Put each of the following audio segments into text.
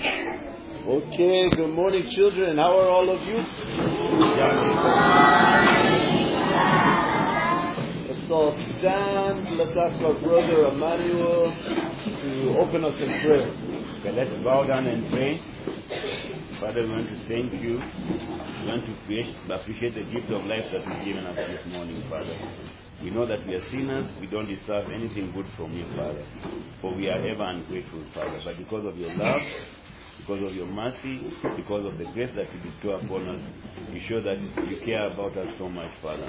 Okay, good morning, children. How are all of you? Let's all stand. Let's ask our brother Emmanuel to open us in prayer. Okay, let's bow down and pray. Father, we want to thank you. We want to appreciate, appreciate the gift of life that you've given us this morning, Father. We know that we are sinners. We don't deserve anything good from you, Father. For we are ever ungrateful, Father. But because of your love, because of your mercy, because of the grace that you bestow upon us, you show that you care about us so much, Father.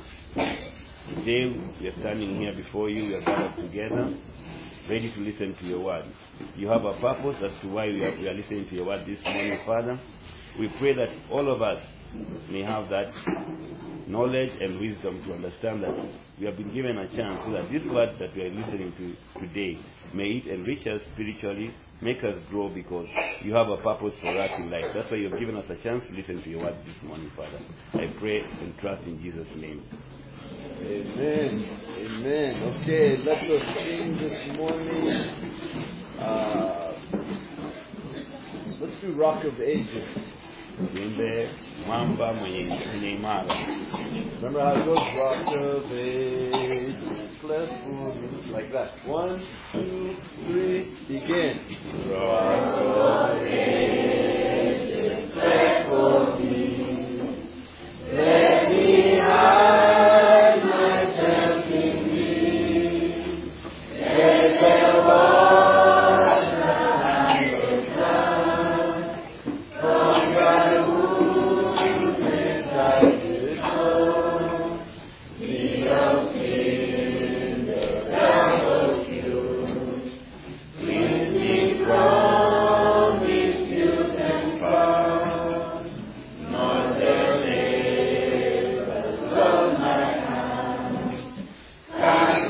Today, we are standing here before you. We are gathered together, ready to listen to your word. You have a purpose as to why we are, we are listening to your word this morning, Father. We pray that all of us may have that knowledge and wisdom to understand that we have been given a chance so that this word that we are listening to today may it enrich us spiritually, make us grow because you have a purpose for us in life. That's why you have given us a chance to listen to your word this morning, Father. I pray and trust in Jesus' name. Amen. Amen. Okay, let us sing this morning. Uh, let's do Rock of Ages. Tuimbe mwamba mwenye mwenye imara. Remember how it goes? Rock of Ages, cleft for me. Like that. One, two, three, begin. Rock of Ages, cleft for me. Let me hide myself in thee. Let the water and the sun from thy wounds inside the soul. Be of sin the devil cure. Cleanse me from misuse and fraud. Not the labors of my hands can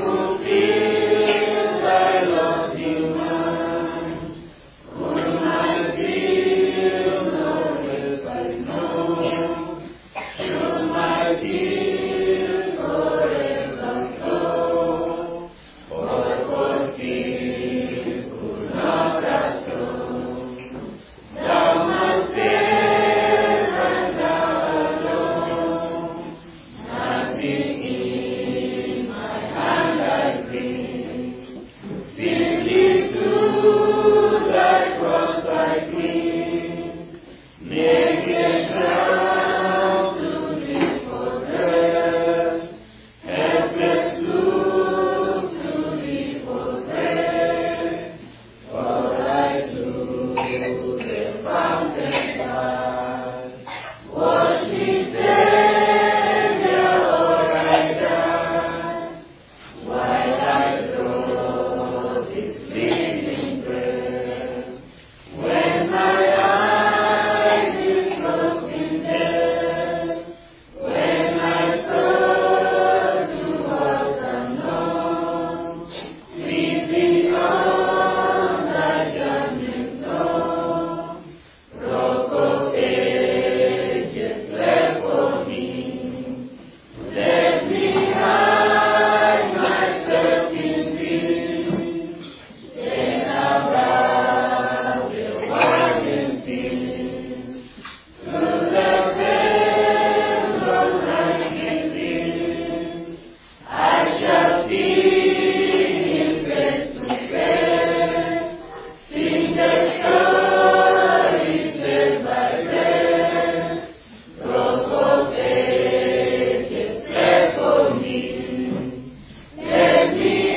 fulfill thy lofty mind. Whom I feel no rest I know. Should my tears forever flow, or for sin could not atone. Thou must bear and thou alone. Nothing in my hand I bring. Simply to thy cross I cling. Naked ground to thee for rest. Helpless look to thee for breath. For I to the fountain side. Wash me, Savior, or I die. While I draw this bleeding breath. When my eyes is closed in death. When my soul towards unknown. Sleep beyond thy judgment zone. Rock of ages left for me. Let me hide myself in thee. Then thou will wipe in sin. To the veil of righteousness, I shall see him face to face. Sing the story said by breath. Rock of ages left for me. Let me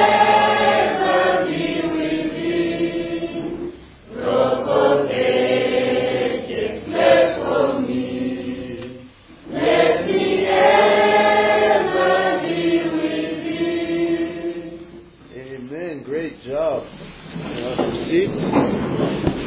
ever be with thee. Rock of ages left for me. Let me ever be with thee. Amen. Great job. Have your seats.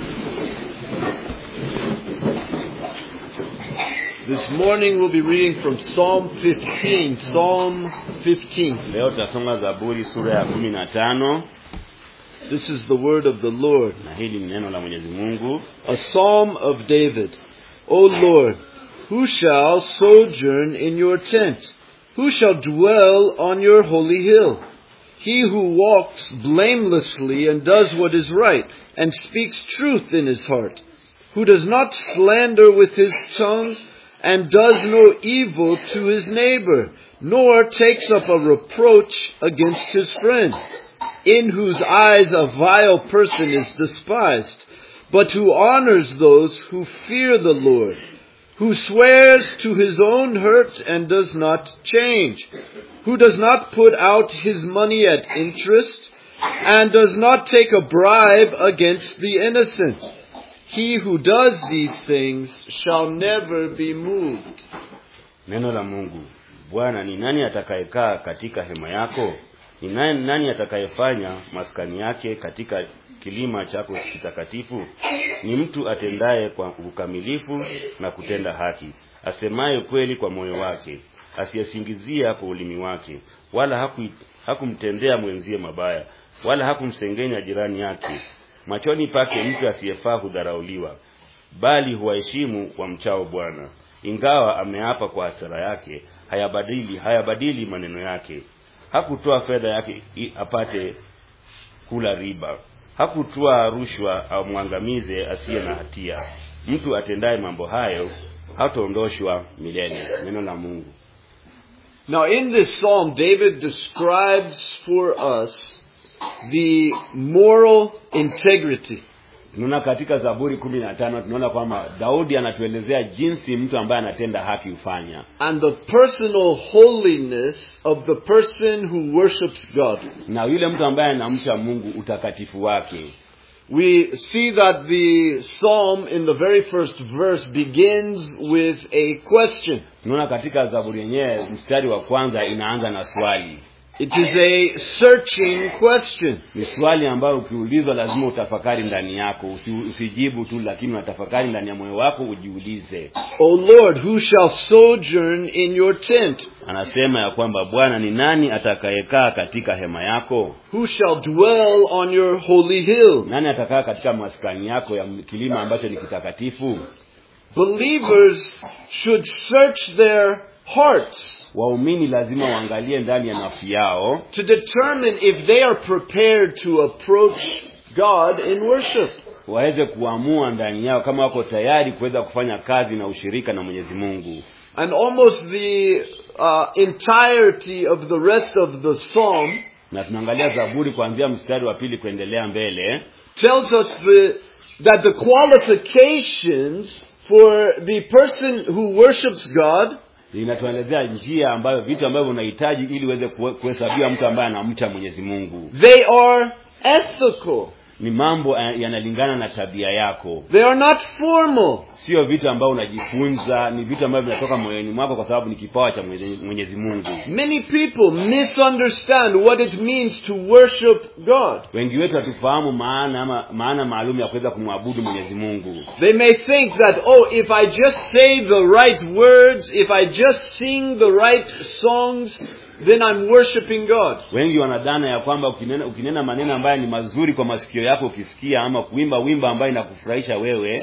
This morning we'll be reading from Psalm 15. Psalm 15. Leo tutasoma Zaburi sura ya kumi na tano This is the word of the Lord. na hili ni neno la Mwenyezi Mungu. A psalm of David. O Lord, who shall sojourn in your tent? Who shall dwell on your holy hill? he who walks blamelessly and does what is right, and speaks truth in his heart, who does not slander with his tongue, and does no evil to his neighbor, nor takes up a reproach against his friend, in whose eyes a vile person is despised, but who honors those who fear the Lord, who swears to his own hurt and does not change, who does not put out his money at interest, and does not take a bribe against the innocent. He who does these things shall never be moved. Neno la Mungu. Bwana, ni nani atakayekaa katika hema yako? Ni nani, nani atakayefanya maskani yake katika kilima chako kitakatifu? Ni mtu atendaye kwa ukamilifu na kutenda haki, asemaye kweli kwa moyo wake, asiyesingizia kwa ulimi wake, wala haku, hakumtendea mwenzie mabaya, wala hakumsengenya jirani yake. Machoni pake mtu asiyefaa hudharauliwa, bali huwaheshimu wamchao Bwana. Ingawa ameapa kwa hasira yake, hayabadili hayabadili maneno yake. Hakutoa fedha yake i- apate kula riba, hakutoa rushwa amwangamize asiye na hatia. Mtu atendaye mambo hayo hataondoshwa milele. Neno la Mungu. Now in this psalm, David describes for us the moral integrity Tunaona katika Zaburi kumi na tano tunaona kwamba Daudi anatuelezea jinsi mtu ambaye anatenda haki hufanya and the personal holiness of the person who worships God. na yule mtu ambaye anamcha Mungu utakatifu wake. We see that the psalm in the very first verse begins with a question. Tunaona katika Zaburi yenyewe mstari wa kwanza inaanza na swali. It is a searching question. Ni swali ambayo ukiulizwa lazima utafakari ndani yako, usi, usijibu tu, lakini unatafakari ndani ya moyo wako, ujiulize. O Lord, who shall sojourn in your tent? Anasema ya kwamba Bwana, ni nani atakayekaa katika hema yako? Who shall dwell on your holy hill? Nani atakaa katika maskani yako ya kilima ambacho ni kitakatifu? Believers should search their hearts Waumini lazima waangalie ndani ya nafsi yao to determine if they are prepared to approach God in worship. waweze kuamua ndani yao kama wako tayari kuweza kufanya kazi na ushirika na Mwenyezi Mungu. And almost the uh, entirety of the rest of the psalm Na tunaangalia Zaburi kuanzia mstari wa pili kuendelea mbele, tells us the, that the qualifications for the person who worships God linatuelezea njia ambayo vitu ambavyo unahitaji ili uweze kuhe- kuhesabiwa mtu ambaye anamcha Mwenyezi Mungu. they are ethical. Ni mambo eh, yanalingana na tabia yako, They are not formal. sio vitu ambavyo unajifunza, ni vitu ambavyo vinatoka moyoni mwako, kwa sababu ni kipawa cha Mwenye- Mwenyezi Mungu. Many people misunderstand what it means to worship God. Wengi wetu hatufahamu maana ama maana maalum ya kuweza kumwabudu Mwenyezi Mungu. They may think that, oh, if I just say the right words, if I just sing the right songs, then I'm worshiping God. Wengi wanadhana ya kwamba ukinena, ukinena maneno ambayo ni mazuri kwa masikio yako ukisikia, ama kuimba wimbo ambayo inakufurahisha wewe,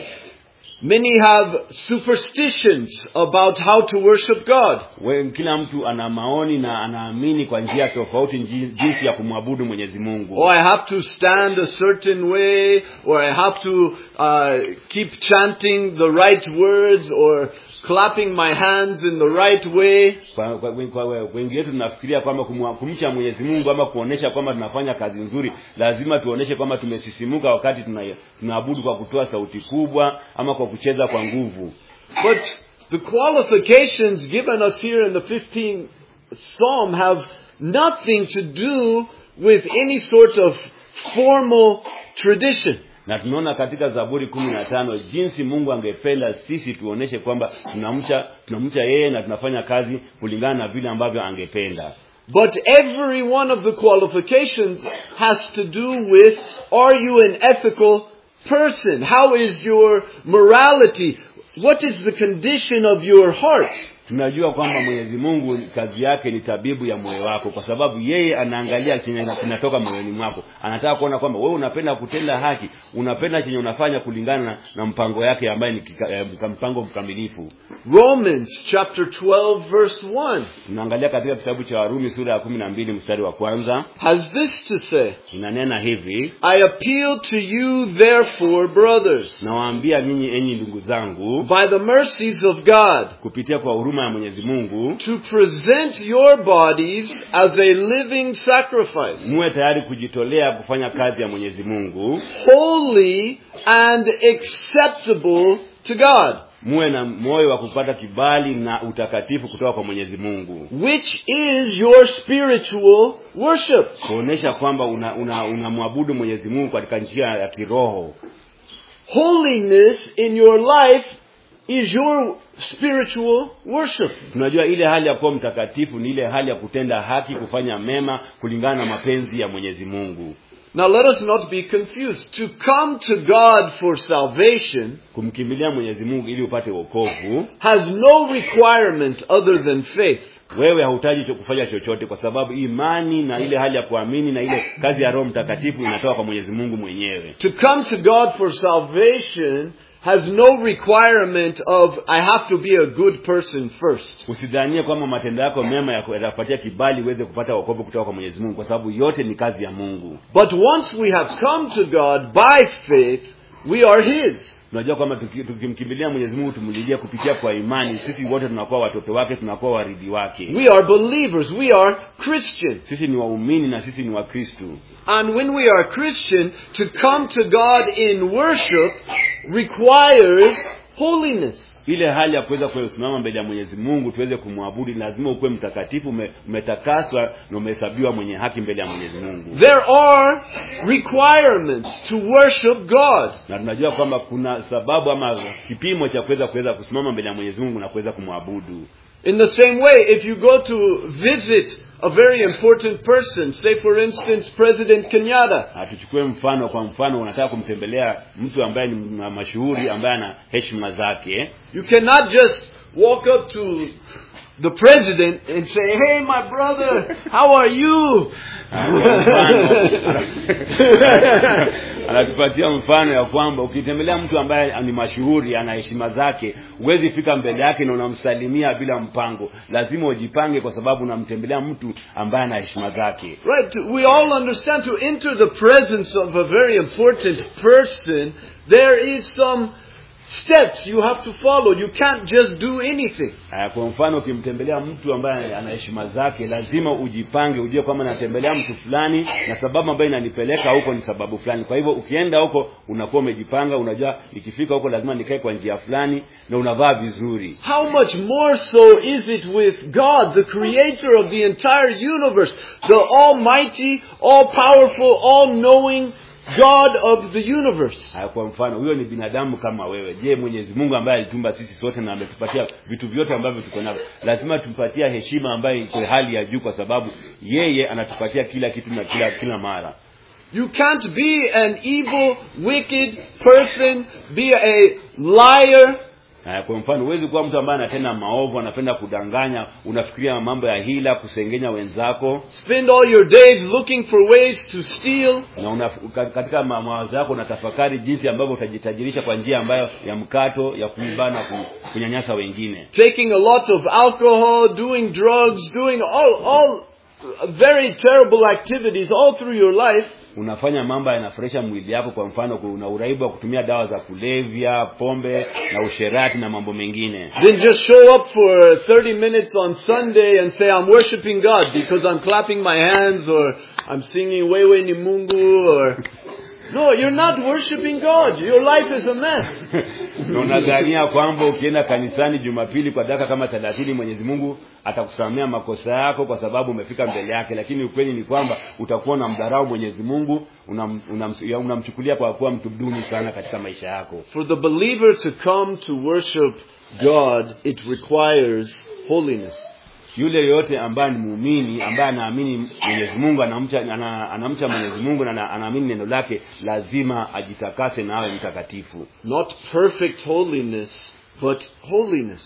Many have superstitions about how to worship God. we, kila mtu ana maoni na anaamini kwa njia tofauti nji- jinsi ya kumwabudu Mwenyezi Mungu. Oh, I have to stand a certain way, or I have to uh, keep chanting the right words, or clapping my hands in the right way. Kwa, kwa, kwa, kwa, wengi wetu tunafikiria kwamba kumwa- kumcha Mwenyezi Mungu ama kuonesha kwamba tunafanya kazi nzuri, lazima tuoneshe kwamba tumesisimuka wakati tuna- tunaabudu kwa kutoa sauti kubwa ama kwa kucheza kwa nguvu. But the qualifications given us here in the 15th Psalm have nothing to do with any sort of formal tradition. na tunaona katika zaburi kumi na tano jinsi mungu angependa sisi tuoneshe kwamba tunamcha tunamcha yeye na tunafanya kazi kulingana na vile ambavyo angependa But every one of the qualifications has to do with are you an ethical person? How is your morality? What is the condition of your heart? tunajua kwamba mwenyezi mungu kazi yake ni tabibu ya moyo wako kwa sababu yeye anaangalia chenye kinatoka moyoni mwako anataka kuona kwamba wewe unapenda kutenda haki unapenda chenye unafanya kulingana na, na mpango yake ambaye ni kika, eh, mpango mkamilifu Romans chapter 12 verse 1 tunaangalia katika kitabu cha warumi sura ya kumi na mbili mstari wa kwanza has this to say, inanena hivi I appeal to you therefore, brothers, nawaambia nyinyi enyi ndugu zangu by the mercies of God, kupitia kwa huruma ya mwenyezi mungu to present your bodies as a living sacrifice, muwe tayari kujitolea kufanya kazi ya mwenyezi mungu holy and acceptable to God, muwe na moyo wa kupata kibali na utakatifu kutoka kwa mwenyezi mungu which is your spiritual worship. kuonyesha kwamba unamwabudu una, una unamwabudu mwenyezi mungu katika njia ya kiroho Holiness in your life is your spiritual worship. tunajua ile hali ya kuwa mtakatifu ni ile hali ya kutenda haki kufanya mema kulingana na mapenzi ya mwenyezi mungu Now let us not be confused. To come to God for salvation kumkimbilia mwenyezi mungu ili upate wokovu has no requirement other than faith. wewe hahitaji cho- kufanya chochote kwa sababu imani na ile hali ya kuamini na ile kazi ya roho mtakatifu inatoka kwa mwenyezi mungu mwenyewe To come to God for salvation has no requirement of I have to be a good person first. usidhanie kwamba matendo yako mema yako- yatakupatia kibali uweze kupata wokovu kutoka kwa mwenyezi mungu kwa sababu yote ni kazi ya mungu But once we have come to God by faith, we are His. tunajua kwamba tuki- tukimkimbilia mwenyezi mungu tumlilia kupitia kwa imani sisi wote tunakuwa watoto wake tunakuwa waridhi wake We are believers. We are Christians. sisi ni waumini na sisi ni wakristu And when we are Christian, to come to God in worship requires holiness. ile hali ya kuweza kusimama mbele ya mwenyezi mungu tuweze kumwabudu lazima ukuwe mtakatifu ume- umetakaswa na umehesabiwa mwenye haki mbele ya mwenyezi mungu There are requirements to worship God. na tunajua kwamba kuna sababu ama kipimo cha kuweza kuweza kusimama mbele ya mwenyezi mungu na kuweza kumwabudu In the same way, if you go to visit a very important person, say for instance President Kenyatta, Na tuchukue mfano kwa mfano unataka kumtembelea mtu ambaye ni ma- mashuhuri ambaye ana heshima zake you cannot just walk up to the president and say, "Hey, my brother, how are you?" anatupatia mfano ya kwamba ukitembelea mtu ambaye ni mashuhuri ana heshima zake huwezi fika mbele yake na unamsalimia bila mpango lazima ujipange kwa sababu unamtembelea mtu ambaye ana heshima zake Right, we all understand to enter the presence of a very important person, there is some steps you have to follow. You can't just do anything. Aya, kwa mfano ukimtembelea mtu ambaye ana heshima zake lazima ujipange ujue kwamba natembelea mtu fulani na sababu ambayo inanipeleka huko ni sababu fulani kwa hivyo ukienda huko unakuwa umejipanga unajua ikifika huko lazima nikae kwa njia fulani na unavaa vizuri How much more so is it with God, the creator of the entire universe, the almighty, all powerful, all knowing God of the universe? Haya, kwa mfano huyo ni binadamu kama wewe je mwenyezi mungu ambaye alitumba sisi sote na ametupatia vitu vyote ambavyo tuko navyo lazima tumpatia heshima ambayo iko hali ya juu kwa sababu yeye anatupatia kila kitu na kila kila mara You can't be an evil, wicked person, be a liar, Haya, kwa mfano huwezi kuwa mtu ambaye anatenda maovu anapenda kudanganya unafikiria mambo ya hila kusengenya wenzako spend all your days looking for ways to steal, na una, ka- katika ma- mawazo yako unatafakari jinsi ambavyo utajitajirisha kwa njia ambayo ya mkato ya kuiba na ku- kunyanyasa wengine taking a lot of alcohol, doing drugs, doing all, all very terrible activities all through your life, unafanya mambo yanafurahisha mwili yako kwa mfano una uraibu wa kutumia dawa za kulevya pombe na usherati na mambo mengine then just show up for 30 minutes on Sunday and say, I'm worshiping God because I'm clapping my hands or I'm singing Wewe ni Mungu or... No, you're not worshiping God. Your life is a mess. na unadhania kwamba ukienda kanisani jumapili kwa dakika kama thelathini mwenyezi mungu atakusamea makosa yako kwa sababu umefika mbele yake lakini ukweli ni kwamba utakuwa unamdharau mwenyezi mungu unam- unam- ya- unamchukulia kwa kuwa mtu duni sana katika maisha yako For the believer to come to worship God, it requires holiness. yule yoyote ambaye ni muumini ambaye anaamini mwenyezi mungu anamcha ana, anamcha mwenyezi mungu na ana- anaamini neno lake lazima ajitakase na awe mtakatifu Not perfect holiness, but holiness.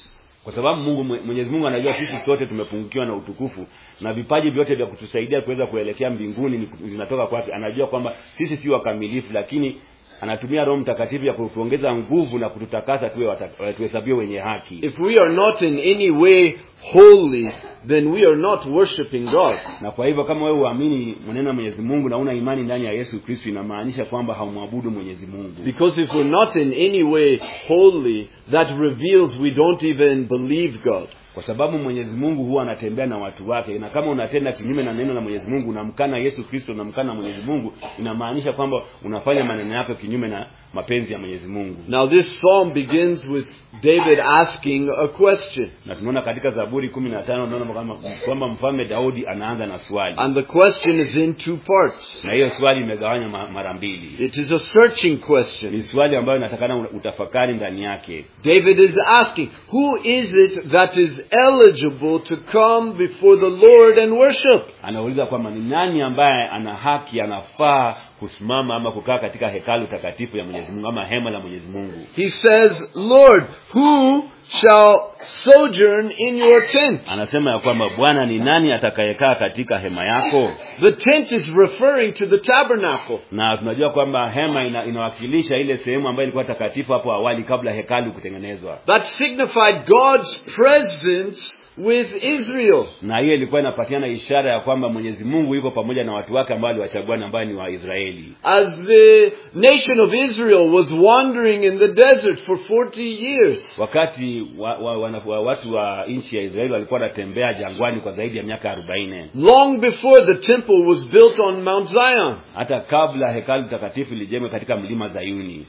kwa sababu mungu Mwe- mwenyezi mungu anajua sisi sote tumepungukiwa na utukufu na vipaji vyote vya kutusaidia kuweza kuelekea mbinguni ni- vinatoka kwake anajua kwamba sisi si wakamilifu lakini anatumia roho mtakatifu ya kutuongeza nguvu na kututakasa tuwe wata- tuhesabiwe wenye haki If we are not in any way holy, then we are not worshiping God. na kwa hivyo kama wewe uamini maneno ya mwenyezi mungu na una imani ndani ya yesu kristo inamaanisha kwamba haumwabudu mwenyezi mungu Because if we're not in any way holy, that reveals we don't even believe God. kwa sababu mwenyezi mungu huwa anatembea na watu wake na kama unatenda kinyume na neno la mwenyezi mungu unamkana yesu kristo unamkana mwenyezi mungu inamaanisha kwamba unafanya maneno yako kinyume na mapenzi ya mwenyezi mungu Now this psalm begins with David asking a question. na tunaona katika zaburi kumi na tano tunaona kwamba- kwamba mfalme daudi anaanza na swali And the question is in two parts. na hiyo swali imegawanywa ma- mara mbili It is a searching question. ni swali ambayo inatakana utafakari ndani yake David is asking, who is it that is eligible to come before the Lord and worship? anauliza kwamba ni nani ambaye ana haki anafaa kusimama ama kukaa katika hekalu takatifu ya mwenyezi mungu ama hema la mwenyezi mungu He says, Lord, who shall sojourn in your tent? anasema ya kwamba bwana ni nani atakayekaa katika hema yako The tent is referring to the tabernacle. na tunajua kwamba hema ina, inawakilisha ile sehemu ambayo ilikuwa takatifu hapo awali kabla hekalu kutengenezwa That signified God's presence with Israel. na hiyo ilikuwa inapatiana ishara ya kwamba mwenyezi mungu yuko pamoja na watu wake ambao aliwachagua na ambayo ni waisraeli As the nation of Israel was wandering in the desert for 40 years, wakati wa, wa, wa, wa, watu wa nchi ya israeli walikuwa wanatembea jangwani kwa zaidi ya miaka arobaini long before the temple was built on Mount Zion, hata kabla hekalu takatifu lijengwe katika mlima zayuni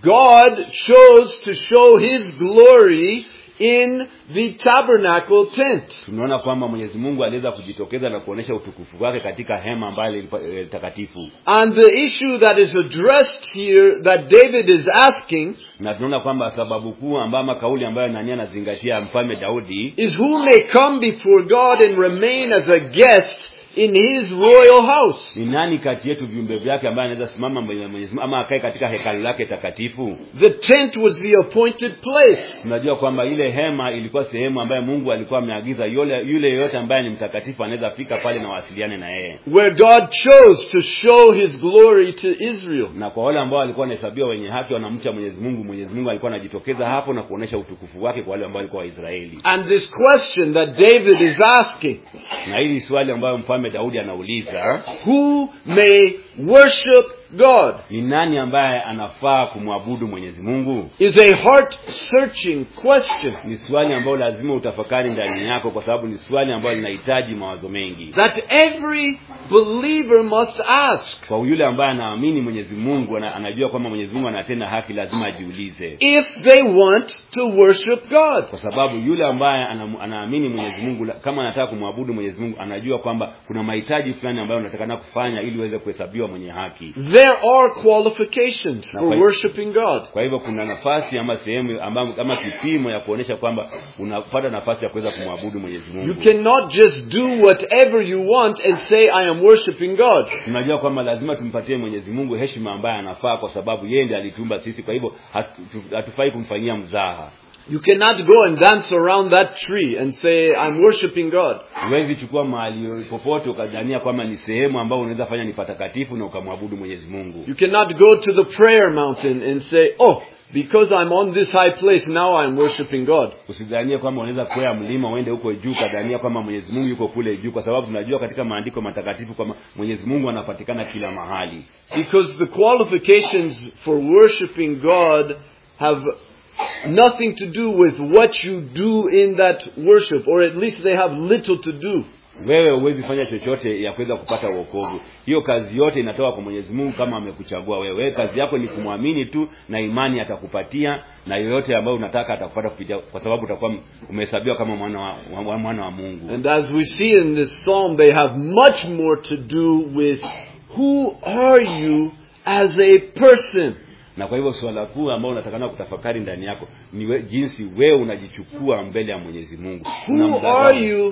God chose to show His glory in the tabernacle tent. tumeona kwamba mwenyezi mungu aliweza kujitokeza na kuonyesha utukufu wake katika hema ambayo ilikuwa, eh, takatifu And the issue that is addressed here that David is asking na tunaona kwamba sababu kuu ambayo ama kauli ambayo nani anazingatia mfalme daudi is who may come before God and remain as a guest in His royal house. ni nani kati yetu viumbe vyake ambaye anaweza simama mbele ya mwenyezi mungu ama akae katika hekalu lake takatifu The tent was the appointed place. tunajua kwamba ile hema ilikuwa sehemu ambayo mungu alikuwa ameagiza yule yule yeyote ambaye ni mtakatifu anaweza fika pale na wasiliane na yeye where God chose to show His glory to Israel. na kwa wale ambao walikuwa wanahesabiwa wenye haki wanamcha mwenyezi mungu mwenyezi mungu alikuwa anajitokeza hapo na kuonyesha utukufu wake kwa wale ambao walikuwa waisraeli And this question that David is asking, na hili swali ambayo mfalme daudi anauliza who may worship God, ni nani ambaye anafaa kumwabudu mwenyezi mungu is a heart searching question ni swali ambayo lazima utafakari ndani yako kwa sababu ni swali ambayo linahitaji mawazo mengi that every believer must ask. kwa yule ambaye anaamini mwenyezi mungu ana, anajua kwamba mwenyezi mungu anatenda haki lazima ajiulize If they want to worship God. kwa sababu yule ambaye ana, anaamini mwenyezi mungu la- kama anataka kumwabudu mwenyezi mungu anajua kwamba kuna mahitaji fulani ambayo unatakana kufanya ili uweze kuhesabiwa mwenye haki There are qualifications Now, for wait. worshiping God. kwa hivyo kuna nafasi ama sehemu ama, ama kipimo ya kuonyesha kwamba unapata nafasi ya kuweza kumwabudu mwenyezi You mungu cannot just do whatever you want and say, I am worshiping God. tunajua kwamba lazima tumpatie mwenyezi mungu heshima ambaye anafaa kwa sababu yeye ndiye alituumba sisi kwa hivyo hatu- hatufai kumfanyia mzaha You cannot go and dance around that tree and say, I'm worshiping God. huwezi chukua mahali popote ukadhania kwamba ni sehemu ambayo unaweza fanya ni patakatifu na ukamwabudu mwenyezi mungu You cannot go to the prayer mountain and say, oh, because I'm on this high place, now I'm worshiping God. usidhanie kwamba unaweza kwea mlima uende huko juu ukadhania kwamba mwenyezi mungu yuko kule juu kwa sababu tunajua katika maandiko matakatifu kwamba mwenyezi mungu anapatikana kila mahali Because the qualifications for worshiping God have nothing to do with what you do in that worship, or at least they have little to do. wewe huwezi fanya chochote ya kuweza kupata uokovu hiyo kazi yote inatoka kwa mwenyezi mungu kama amekuchagua wewe wewe kazi yako ni kumwamini tu na imani atakupatia na yoyote ambayo unataka atakupata kupitia kwa sababu utakuwa umehesabiwa kama mwana wa, wa, mwana wa mungu And as we see in this psalm, they have much more to do with who are you as a person? na kwa hivyo suala kuu ambao unatakana kutafakari ndani yako ni we, jinsi wewe unajichukua mbele ya mwenyezi mungu Who Unamdharau. are you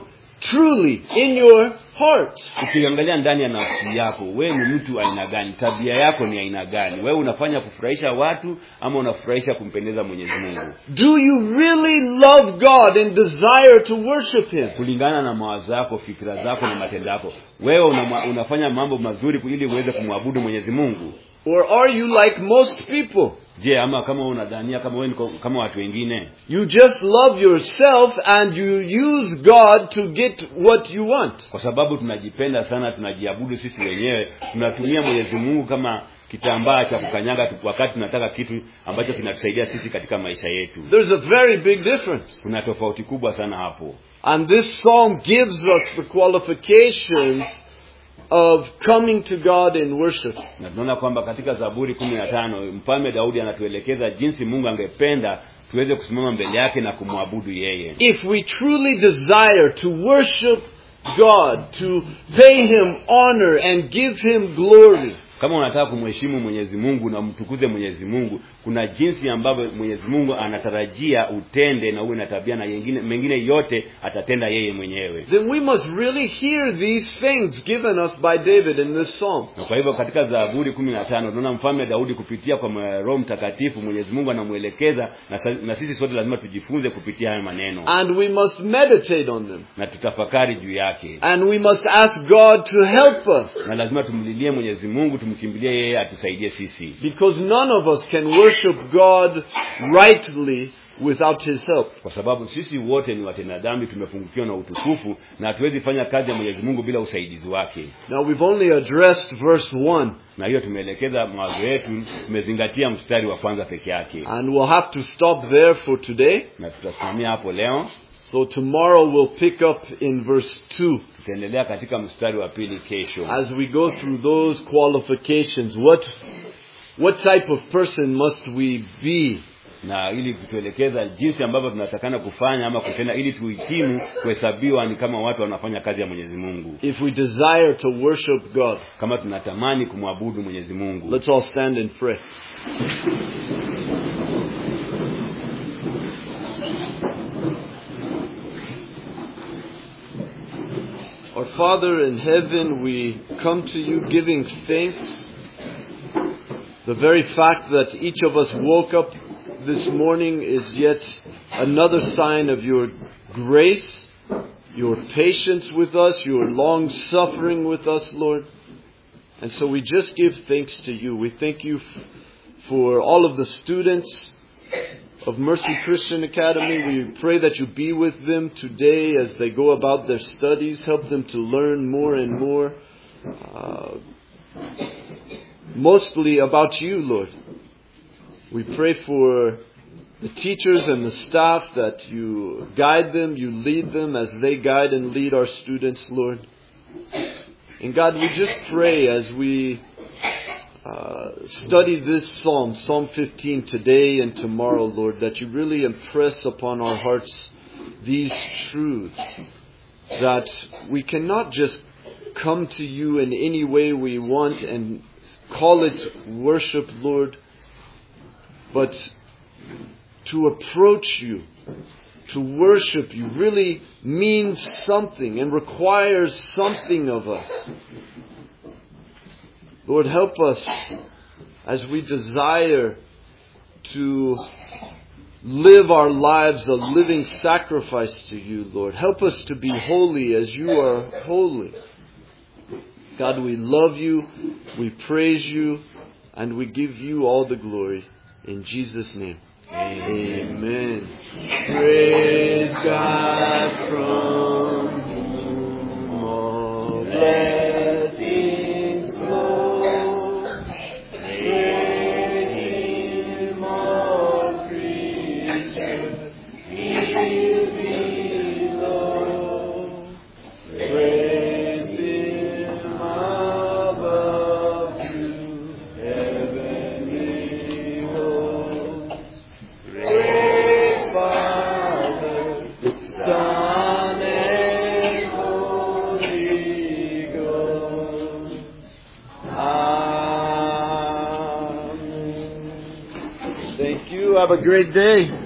truly in your heart. ukiangalia ndani ya nafsi yako wewe ni mtu aina gani tabia yako ni aina gani wewe unafanya kufurahisha watu ama unafurahisha kumpendeza mwenyezi mungu Do you really love God and desire to worship Him? kulingana na mawazo yako fikira zako na matendo yako wewe una, unafanya mambo mazuri ili uweze kumwabudu mwenyezi mungu Or are you like most people? je ama kama unadhania kama wewe ni kama watu wengine You just love yourself and you use God to get what you want. kwa sababu tunajipenda sana tunajiabudu sisi wenyewe tunatumia mwenyezi mungu kama kitambaa cha kukanyaga tu- wakati tunataka kitu ambacho kinatusaidia sisi katika maisha yetu There's a very big difference. kuna tofauti kubwa sana hapo And this psalm gives us the qualifications of coming to God in worship. na tunaona kwamba katika zaburi kumi na tano mfalme daudi anatuelekeza jinsi mungu angependa tuweze kusimama mbele yake na kumwabudu yeye If we truly desire to worship God, to pay Him honor and give Him glory, kama unataka kumheshimu mwenyezi mungu na umtukuze mwenyezi mungu kuna jinsi ambavyo mwenyezi mungu anatarajia utende na uwe na tabia na yengine, mengine yote atatenda yeye mwenyewe then we must really hear these things given us by David in this psalm. na kwa hivyo katika zaburi kumi na tano tunaona mfalme daudi kupitia kwa mwe- roho mtakatifu mwenyezi mungu anamwelekeza na, sa- na sisi sote lazima tujifunze kupitia haya maneno And we must meditate on them. na tutafakari juu yake And we must ask God to help us. na lazima tumlilie mwenyezi mungu tumkimbilie yeye atusaidie sisi Because none of us can worship God rightly without His help. kwa sababu sisi wote ni watenda dhambi tumefungukiwa na utukufu na hatuwezi fanya kazi ya mwenyezi mungu bila usaidizi wake Now we've only addressed verse 1 na hiyo tumeelekeza mawazo yetu tumezingatia mstari wa kwanza peke yake and we'll have to stop there for today. na tutasimamia hapo leo So tomorrow we'll pick up in verse 2 tutaendelea katika mstari wa pili kesho as we go through those qualifications. What, what type of person must we be? na ili kutuelekeza jinsi ambavyo tunatakana kufanya ama kutenda ili tuhitimu kuhesabiwa ni kama watu wanafanya kazi ya mwenyezi mungu If we desire to worship God. kama tunatamani kumwabudu mwenyezi mungu Let's all stand and pray. Our Father in heaven, we come to you giving thanks. The very fact that each of us woke up this morning is yet another sign of your grace, your patience with us, your long suffering with us, Lord. And so we just give thanks to you. We thank you f- for all of the students of Mercy Christian Academy. We pray that you be with them today as they go about their studies. Help them to learn more and more, uh, mostly about you, Lord. We pray for the teachers and the staff that you guide them, you lead them as they guide and lead our students, Lord. And God, we just pray as we uh, study this psalm, Psalm 15, today and tomorrow, Lord, that you really impress upon our hearts these truths. That we cannot just come to you in any way we want and call it worship, Lord, but to approach you, to worship you, really means something and requires something of us. Lord, help us as we desire to live our lives a living sacrifice to you, Lord. Help us to be holy as you are holy. God, we love you, we praise you, and we give you all the glory. In Jesus' name. Amen. Praise God from whom all blessings flow. Praise Him, all creatures here below. Praise Him above to heavenly hosts. Great Father, Son, and Holy Ghost. Amen. Thank you. Have a great day.